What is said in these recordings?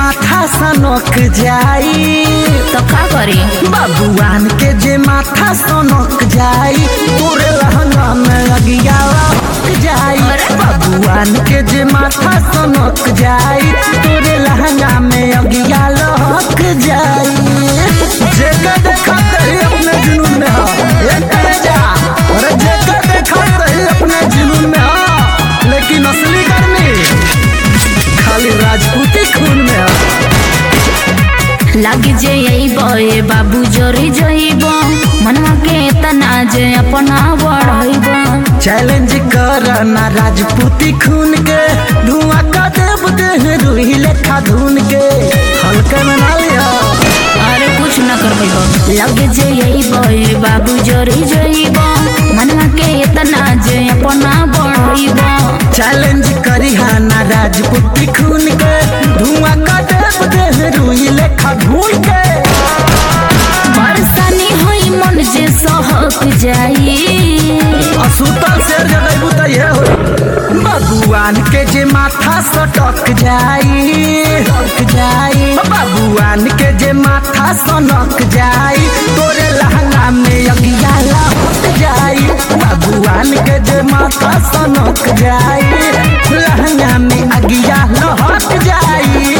माथा सनक जाई तो का करी बबुआन के जे माथा सनक जाई तोरे लहंगा में अगिया लहक जाई अरे। बबुआन के जे माथा सनक जाई तोरे लहंगा में अगिया लहक जाई जेकर देखत ही अपने जुनून में हो एक करे जा अरे जेकर देखत ही अपने जुनून में हो लेकिन असली गर्मी खाली राजपूती खून में हो लग जे बे बाबू जोरी जइब मनवा के तना जे अपना बढ़इब चैलेंज कर ना राजपूती खून के धुआं का देव देह रूही लेखा धुन के हल्के में ना लिया अरे कुछ न करबो लग जे बे बाबू जोरी जइब मनवा के तना जे अपना बढ़इब चैलेंज करी हा ना राजपूती खून के धुआं का देव देह रूही लेखा धुन के परेशानी होई मन जे सहक जाई असुतल शेर जगैबू त ये हो बबुआन के जे माथा सटक जाई सटक जाई बबुआन के जे माथा सनक जाई तोरे लहंगा में अगिया लहक जाई बबुआन के जे माथा सनक जाई लहंगा में अगिया लहक जाई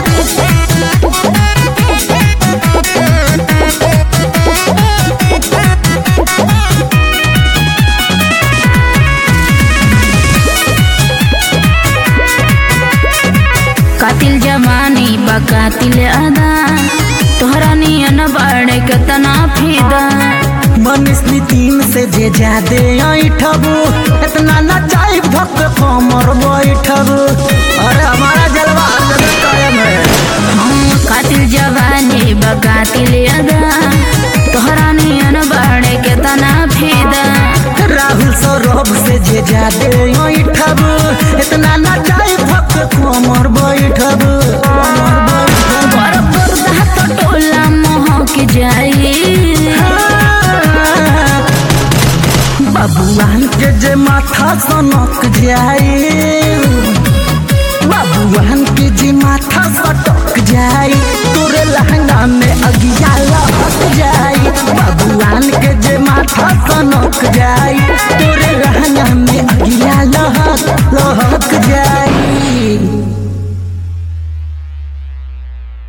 कातिल जमानी बा कातिल अदा तोहरा नियन बाड़े केतना फिदा मनीष नितिन से जे जादे ऐठबू इतना ना चाहे भक्त कमर बैठबू अरे हमारा जलवा हर जगह कायम है हम कातिल जवानी बा कातिल अदा तोहरा नियन बाड़े केतना फिदा राहुल सौरभ से जे जादे ऐठबू इतना ना चाहे भक्त कमर बैठबू कमर बैठबू पर पर्दा तो टोला महक जाई बबुआन के जे माथा सनक जाए बबुआन के जे माथा सट